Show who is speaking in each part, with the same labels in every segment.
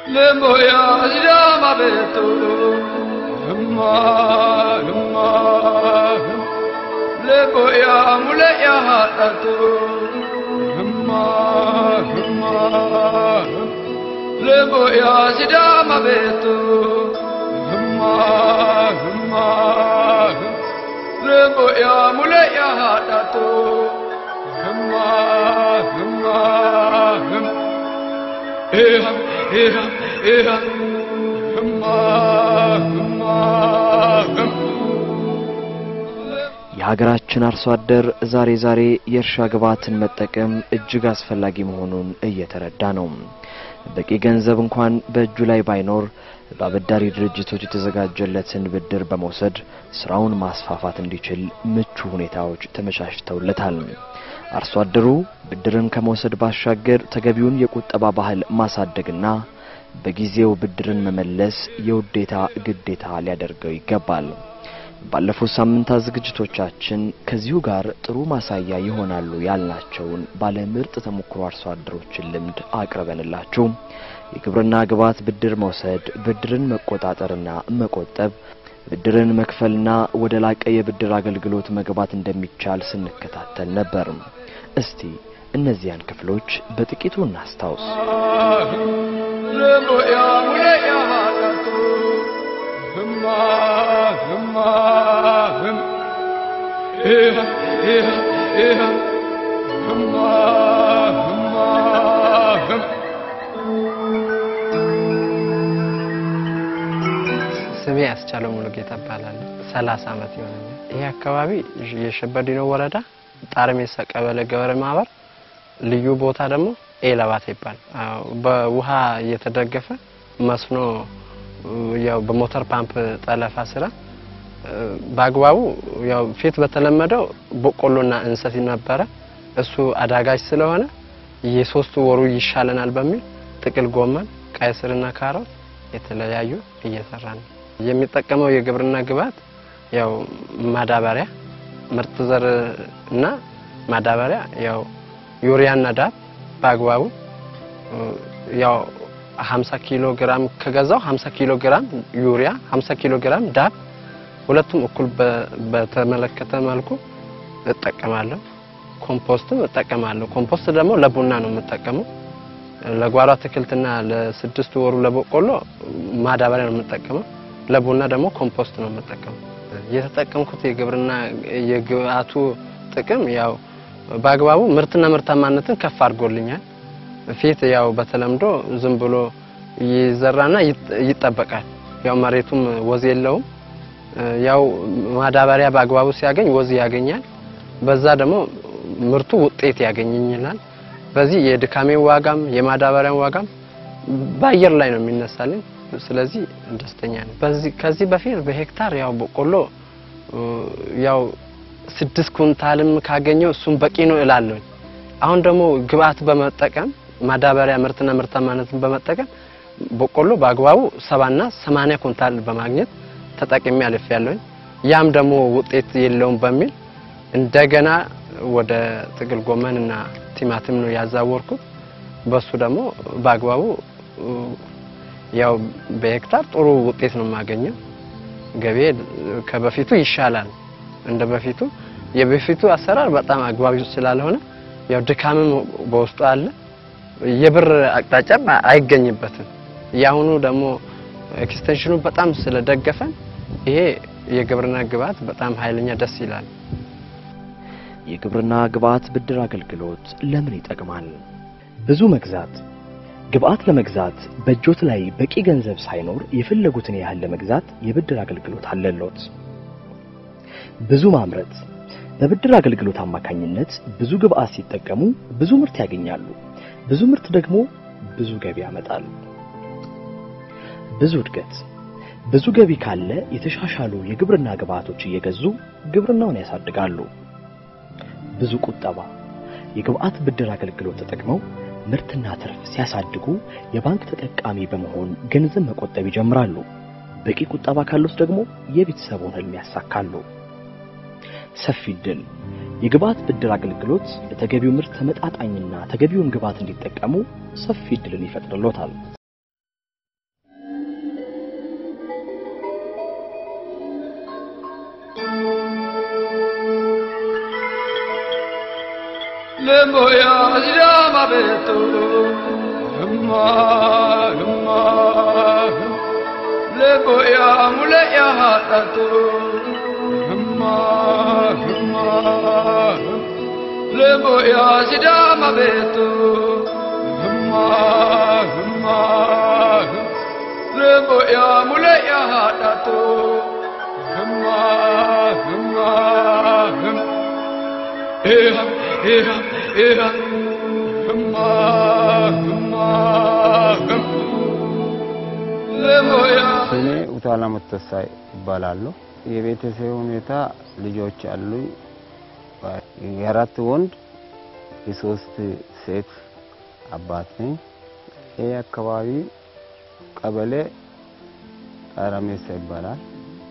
Speaker 1: Lemoya Zama Beto Himma Himma Lemoya Muleya Hatato Himma Himma Lemoya Zama Beto Himma Himma Lemoya Muleya Hatato Himma Himma Himma Eham, eham, eham, himma, himma, him.
Speaker 2: የሀገራችን አርሶ አደር ዛሬ ዛሬ የእርሻ ግብዓትን መጠቀም እጅግ አስፈላጊ መሆኑን እየተረዳ ነው። በቂ ገንዘብ እንኳን በእጁ ላይ ባይኖር በአበዳሪ ድርጅቶች የተዘጋጀለትን ብድር በመውሰድ ስራውን ማስፋፋት እንዲችል ምቹ ሁኔታዎች ተመቻችተውለታል። አርሶ አደሩ ብድርን ከመውሰድ ባሻገር ተገቢውን የቁጠባ ባህል ማሳደግና በጊዜው ብድርን መመለስ የውዴታ ግዴታ ሊያደርገው ይገባል። ባለፉት ሳምንታት ዝግጅቶቻችን ከዚሁ ጋር ጥሩ ማሳያ ይሆናሉ ያልናቸውን ባለ ምርጥ ተሞክሮ አርሶ አደሮችን ልምድ አቅርበንላችሁ የግብርና ግብዓት ብድር መውሰድ፣ ብድርን መቆጣጠርና መቆጠብ፣ ብድርን መክፈልና ወደ ላቀ የብድር አገልግሎት መግባት እንደሚቻል ስንከታተል ነበር። እስቲ እነዚያን ክፍሎች በጥቂቱ እናስታውስ።
Speaker 1: Lemoya Muleya Hatato Himma, himma, him. Eham, eham, eham, himma, himma, him.
Speaker 3: ስሜ ያስቻለው ሙሉጌታ እባላለሁ። ሰላሳ ዓመት ይሆነኛል። ይሄ አካባቢ የሸበዲኖ ወረዳ ጣርሜሳ ቀበሌ ገበሬ ማህበር ልዩ ቦታ ደግሞ ኤለባት ይባላል። አዎ፣ በውሃ እየተደገፈ መስኖ ያው በሞተር ፓምፕ ጠለፋ ስራ በአግባቡ ያው ፊት በተለመደው በቆሎና እንሰት ነበረ። እሱ አዳጋች ስለሆነ የሶስቱ ወሩ ይሻለናል በሚል ጥቅል ጎመን፣ ቀይ ስርና ካሮት የተለያዩ እየሰራ ነው። የሚጠቀመው የግብርና ግብዓት ያው ማዳበሪያ፣ ምርጥ ዘር እና ማዳበሪያ ያው ዩሪያና ዳፕ በአግባቡ ያው 50 ኪሎ ግራም ከገዛው 50 ኪሎ ግራም ዩሪያ 50 ኪሎ ግራም ዳፕ ሁለቱም እኩል በ- በተመለከተ መልኩ እጠቀማለሁ። ኮምፖስትም እጠቀማለሁ። ኮምፖስት ደግሞ ለቡና ነው የምጠቀመው። ለጓሮ አትክልትና ለስድስት ወሩ ለበቆሎ ማዳበሪያ ነው የምጠቀመው። ለቡና ደግሞ ኮምፖስት ነው የምጠቀመው። የተጠቀምኩት የግብርና የግብአቱ ጥቅም ያው በአግባቡ ምርትና ምርታማነትን ከፍ አድርጎልኛል። ፊት ያው በተለምዶ ዝም ብሎ ይዘራና ይጥ- ይጠበቃል። ያው መሬቱም ወዝ የለውም። ያው ማዳበሪያ በአግባቡ ሲያገኝ ወዝ ያገኛል። በዛ ደግሞ ምርቱ ውጤት ያገኝልናል። በዚህ የድካሜ ዋጋም የማዳበሪያን ዋጋም በአየር ላይ ነው የሚነሳልኝ። ስለዚህ ደስተኛ ነኝ። በዚህ ከዚህ በፊት በሄክታር ያው በቆሎ እ፣ ያው ስድስት ኩንታልም ካገኘው እሱም በቂ ነው እላለሁ። አሁን ደግሞ ግብአት በመጠቀም ማዳበሪያ ምርትና ምርታማነትን በመጠቀም በቆሎ በአግባቡ ሰባና ሰማንያ ኩንታል በማግኘት ተጠቅሜ አልፌያለሁኝ። ያም ደግሞ ውጤት የለውም በሚል እንደገና ወደ ጥቅል ጎመን እና ቲማቲም ነው ያዛወርኩት። በሱ ደግሞ በአግባቡ እ፣ ያው በሄክታር ጥሩ ውጤት ነው የማገኘው። ገቤ ከበፊቱ ይሻላል። እንደ በፊቱ የበፊቱ አሰራር በጣም አግባቢ ስላልሆነ ያው ድካምም በውስጡ አለ። የብር አቅጣጫም አይገኝበትም። የአሁኑ ደግሞ ኤክስቴንሽኑ በጣም ስለደገፈን ይሄ የግብርና ግብዓት በጣም ኃይለኛ ደስ ይላል።
Speaker 2: የግብርና ግብዓት ብድር አገልግሎት ለምን ይጠቅማል? ብዙ መግዛት ግብዓት ለመግዛት በእጆት ላይ በቂ ገንዘብ ሳይኖር የፈለጉትን ያህል ለመግዛት የብድር አገልግሎት አለሎት። ብዙ ማምረት በብድር አገልግሎት አማካኝነት ብዙ ግብዓት ሲጠቀሙ ብዙ ምርት ያገኛሉ። ብዙ ምርት ደግሞ ብዙ ገቢ ያመጣል። ብዙ እድገት ብዙ ገቢ ካለ የተሻሻሉ የግብርና ግብዓቶች እየገዙ ግብርናውን ያሳድጋሉ። ብዙ ቁጠባ የግብዓት ብድር አገልግሎት ተጠቅመው ምርትና ትርፍ ሲያሳድጉ የባንክ ተጠቃሚ በመሆን ገንዘብ መቆጠብ ይጀምራሉ። በቂ ቁጠባ ካሉት ደግሞ የቤተሰቡን ህልም ያሳካሉ። ሰፊ ዕድል የግብዓት ብድር አገልግሎት ለተገቢው ምርት ተመጣጣኝና ተገቢውን ግብዓት እንዲጠቀሙ ሰፊ ዕድልን ይፈጥርሎታል።
Speaker 1: Lemboya Sidama Beto Himma Himma Lemboya Muleya Hatatu Himma Himma Lemboya Sidama Beto Himma Himma Lemboya Muleya Hatatu Himma Himma Himma Eha, eha, eha, hımma, hımma, hım. Lemoya.
Speaker 4: ስሜ ውታላ መተሳ ይባላሉ። የቤተሰብ ሁኔታ ልጆች አሉኝ። የአራት ወንድ የሶስት ሴት አባት ነኝ። ይህ አካባቢ ቀበሌ ጣራሜሳ ይባላል።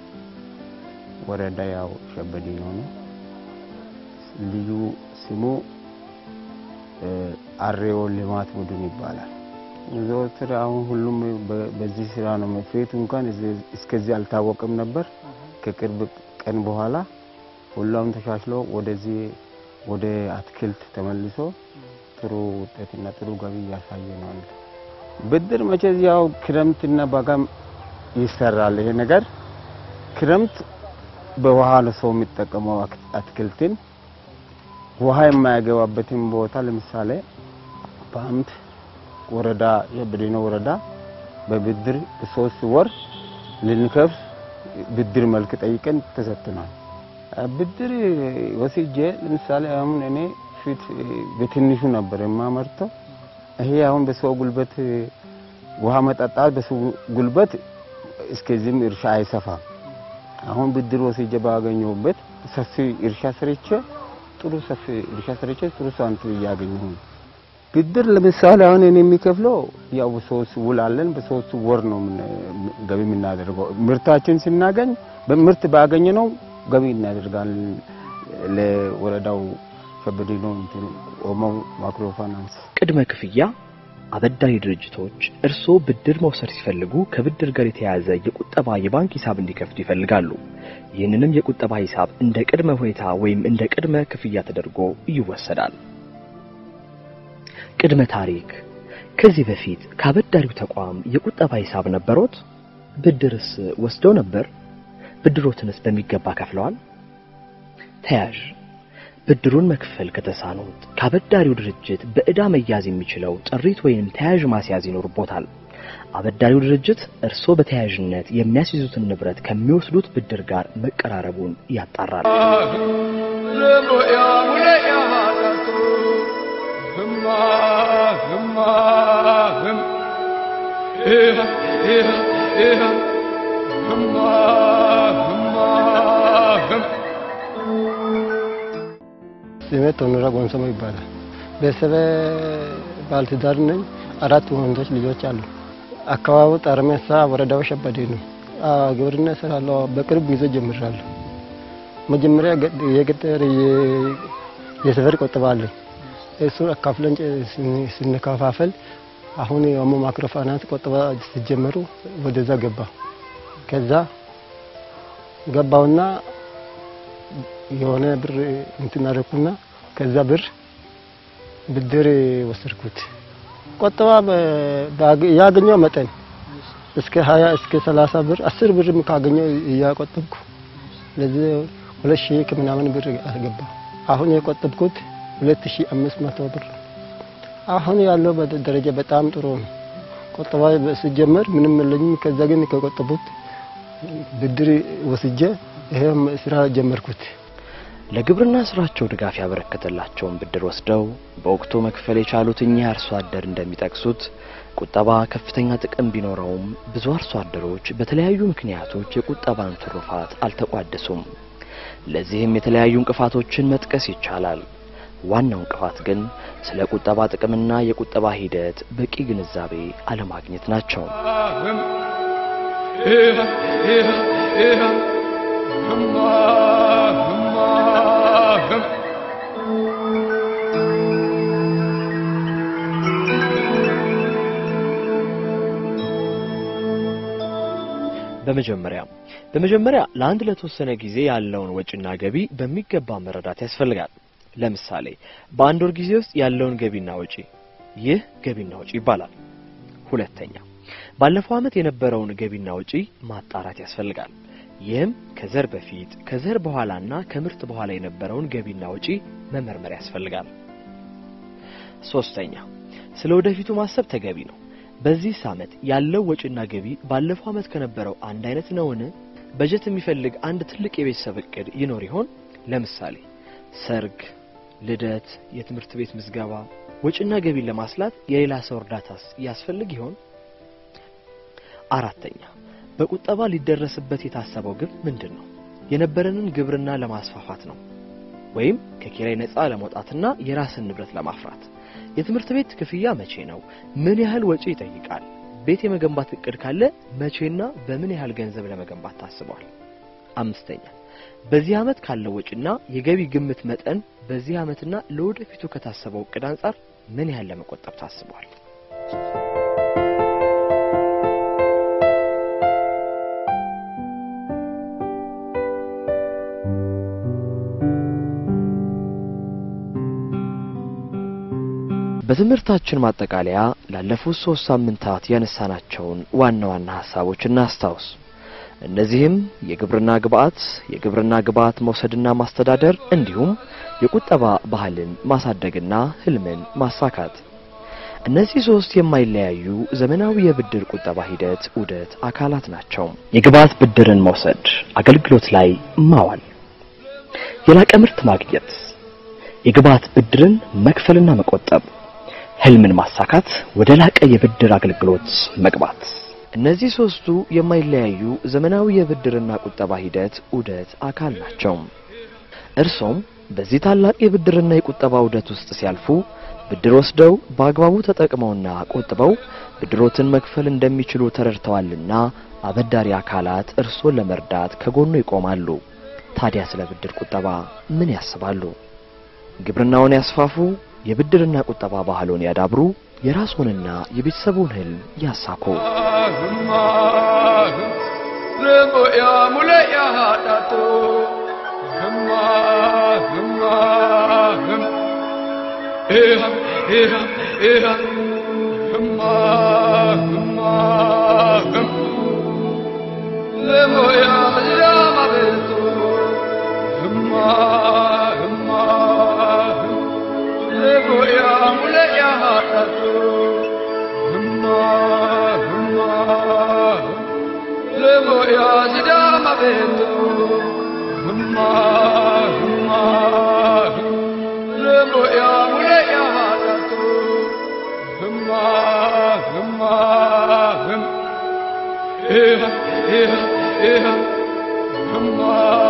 Speaker 4: ወረዳ ያው ሸበዲ ነው ነው ልዩ ስሙ አሬዎ ልማት ቡድን ይባላል። ዘወትር አሁን ሁሉም በ- በዚህ ስራ ነው። መፍሬቱ እንኳን እዚህ- እስከዚህ አልታወቅም ነበር። ከቅርብ ቀን በኋላ ሁሉም ተሻሽሎ ወደዚህ ወደ አትክልት ተመልሶ ጥሩ ውጤትና ጥሩ ገቢ እያሳየ ነው። አለ ብድር መቼዝ ያው ክረምትና በጋም ይሰራል። ይሄ ነገር ክረምት በውሃ ነው ሰው የሚጠቀመው አክ- አትክልትን ውሃ የማያገባበትን ቦታ ለምሳሌ በአንድ ወረዳ የብዴኖ ወረዳ በብድር ሶስት ወር ልንከፍል ብድር መልክ ጠይቀን ተሰጥቷል። ብድር ወስጄ ለምሳሌ አሁን እኔ ፊት በትንሹ ነበር የማመርተው። ይሄ አሁን በሰው ጉልበት ውሃ መጠጣት በሰው ጉልበት እስከዚህም እርሻ አይሰፋም። አሁን ብድር ወስጄ ባገኘሁበት ሰፊ እርሻ ሰርቼ ጥሩ ሰፊ እርሻ ሰርቼ ጥሩ ሳንቲም እያገኘሁ ነው። ብድር ለምሳሌ አሁን እኔ የሚከፍለው ያው ሶስት ውል አለን። በሶስት ወር ነው ምን- ገቢ የምናደርገው። ምርታችን ስናገኝ በምርት ባገኘ ነው ገቢ እናደርጋለን። ለወረዳው ሸበዲኖ እንትን ኦሞ ማክሮ ፋይናንስ
Speaker 2: ቅድመ ክፍያ አበዳሪ ድርጅቶች እርስዎ ብድር መውሰድ ሲፈልጉ ከብድር ጋር የተያያዘ የቁጠባ የባንክ ሂሳብ እንዲከፍቱ ይፈልጋሉ። ይህንንም የቁጠባ ሂሳብ እንደ ቅድመ ሁኔታ ወይም እንደ ቅድመ ክፍያ ተደርጎ ይወሰዳል። ቅድመ ታሪክ ከዚህ በፊት ከአበዳሪው ተቋም የቁጠባ ሂሳብ ነበሮት? ብድርስ ወስደው ነበር? ብድሮትንስ በሚገባ ከፍለዋል? ተያዥ ብድሩን መክፈል ከተሳኑት ከአበዳሪው ድርጅት በዕዳ መያዝ የሚችለው ጥሪት ወይም ተያዥ ማስያዝ ይኖርቦታል። አበዳሪው ድርጅት እርስዎ በተያያዥነት የሚያስይዙትን ንብረት ከሚወስዱት ብድር ጋር መቀራረቡን ያጣራል።
Speaker 1: Lemoya Muleya Hatatu Himma, Himma, Him. Eha, eha, eha, Himma, Himma, Him.
Speaker 5: ስሜ ቶኑራ ጎንሶሞ ይባላል። ቤተሰብ ባለትዳር ነኝ። አራት ወንዶች ልጆች አሉ። አካባቢው ጣርሜሳ ወረዳው ሸበዴ ነው። አዎ፣ ግብርና እሰራለሁ። በቅርብ ጊዜ ጀምራለሁ። መጀመሪያ ገ- የገጠር የ- የሰፈር ቆጠባ አለኝ። እሱን አካፍለን ጨ- ስን- ስንከፋፈል አሁን የኦሞ ማክሮ ፋይናንስ ቆጠባ ሲጀመሩ ወደዛ ገባ። ከዛ ገባውና የሆነ ብር እንትን አደረኩና ከዛ ብር ብድር ወሰድኩት። ቆጠባ በ- ባገ- ያገኘው መጠን እስከ 20 እስከ 30 ብር 10 ብርም ካገኘው እያቆጠብኩ ለዚህ ሁለት ሺህ ከምናምን ብር አስገባ። አሁን የቆጠብኩት 2500 ብር ነው። አሁን ያለው በደ- ደረጃ በጣም ጥሩ ነው። ቆጠባ ሲጀመር ምንም የለኝም። ከዛ ግን ከቆጠቡት ብድር ወስጄ ይሄም ስራ ጀመርኩት።
Speaker 2: ለግብርና ስራቸው ድጋፍ ያበረከተላቸውን ብድር ወስደው በወቅቱ መክፈል የቻሉት እኚህ አርሶ አደር እንደሚጠቅሱት ቁጠባ ከፍተኛ ጥቅም ቢኖረውም ብዙ አርሶ አደሮች በተለያዩ ምክንያቶች የቁጠባን ትሩፋት አልተቋደሱም። ለዚህም የተለያዩ እንቅፋቶችን መጥቀስ ይቻላል። ዋናው እንቅፋት ግን ስለ ቁጠባ ጥቅምና የቁጠባ ሂደት በቂ ግንዛቤ አለማግኘት ናቸው።
Speaker 1: Him. Eha, eha, eha, Himma, Himma, Him.
Speaker 2: በመጀመሪያ በመጀመሪያ ለአንድ ለተወሰነ ጊዜ ያለውን ወጪና ገቢ በሚገባ መረዳት ያስፈልጋል። ለምሳሌ በአንድ ወር ጊዜ ውስጥ ያለውን ገቢና ወጪ፣ ይህ ገቢና ወጪ ይባላል። ሁለተኛ ባለፈው ዓመት የነበረውን ገቢና ወጪ ማጣራት ያስፈልጋል። ይህም ከዘር በፊት ከዘር በኋላና ከምርት በኋላ የነበረውን ገቢና ወጪ መመርመር ያስፈልጋል። ሶስተኛ ስለ ወደፊቱ ማሰብ ተገቢ ነው። በዚህ ዓመት ያለው ወጪና ገቢ ባለፈው ዓመት ከነበረው አንድ አይነት ነውን? በጀት የሚፈልግ አንድ ትልቅ የቤተሰብ እቅድ ይኖር ይሆን? ለምሳሌ ሰርግ፣ ልደት፣ የትምህርት ቤት ምዝገባ፣ ወጪና ገቢን ለማስላት የሌላ ሰው እርዳታስ ያስፈልግ ይሆን? አራተኛ በቁጠባ ሊደረስበት የታሰበው ግብ ምንድን ነው? የነበረንን ግብርና ለማስፋፋት ነው ወይም ከኪራይ ነፃ ለመውጣትና የራስን ንብረት ለማፍራት? የትምህርት ቤት ክፍያ መቼ ነው? ምን ያህል ወጪ ይጠይቃል? ቤት የመገንባት እቅድ ካለ መቼና በምን ያህል ገንዘብ ለመገንባት ታስቧል? አምስተኛ በዚህ ዓመት ካለው ወጪና የገቢ ግምት መጠን በዚህ ዓመትና ለወደፊቱ ከታሰበው እቅድ አንጻር ምን ያህል ለመቆጠብ ታስቧል? በትምህርታችን ማጠቃለያ ላለፉት ሶስት ሳምንታት ያነሳናቸውን ዋና ዋና ሀሳቦች እናስታውስ። እነዚህም የግብርና ግብዓት፣ የግብርና ግብዓት መውሰድና ማስተዳደር እንዲሁም የቁጠባ ባህልን ማሳደግና ህልምን ማሳካት። እነዚህ ሶስት የማይለያዩ ዘመናዊ የብድር ቁጠባ ሂደት ዑደት አካላት ናቸው። የግብዓት ብድርን መውሰድ፣ አገልግሎት ላይ ማዋል፣ የላቀ ምርት ማግኘት፣ የግብዓት ብድርን መክፈልና መቆጠብ ህልምን ማሳካት፣ ወደ ላቀ የብድር አገልግሎት መግባት። እነዚህ ሶስቱ የማይለያዩ ዘመናዊ የብድርና ቁጠባ ሂደት ዑደት አካል ናቸው። እርሶም በዚህ ታላቅ የብድርና የቁጠባ ዑደት ውስጥ ሲያልፉ ብድር ወስደው በአግባቡ ተጠቅመውና ቆጥበው ብድሮትን መክፈል እንደሚችሉ ተረድተዋልና አበዳሪ አካላት እርሶን ለመርዳት ከጎኑ ይቆማሉ። ታዲያ ስለ ብድር ቁጠባ ምን ያስባሉ? ግብርናውን ያስፋፉ፣ የብድርና ቁጠባ ባህሉን ያዳብሩ፣ የራስዎንና የቤተሰቡን ህልም ያሳኩ።
Speaker 1: ልቦያ ሙለያ ዳቶ ህማ ህማ ህም ኤሃ ኤሃ ኤሃ ህማ ህማ ህም ልቦያ ዝራማ ቤቱ ህማ ህማ ህም ልቦያ ሙለያ ዳቶ ህማ ህማ ህም ልቦያ ዝዳማ ቤቱ ህማ ህማ ህም ልቦያ ሙለያ ዳቶ ህማ ህማ ህም ኤሃ ኤሃ ኤሃ ህማ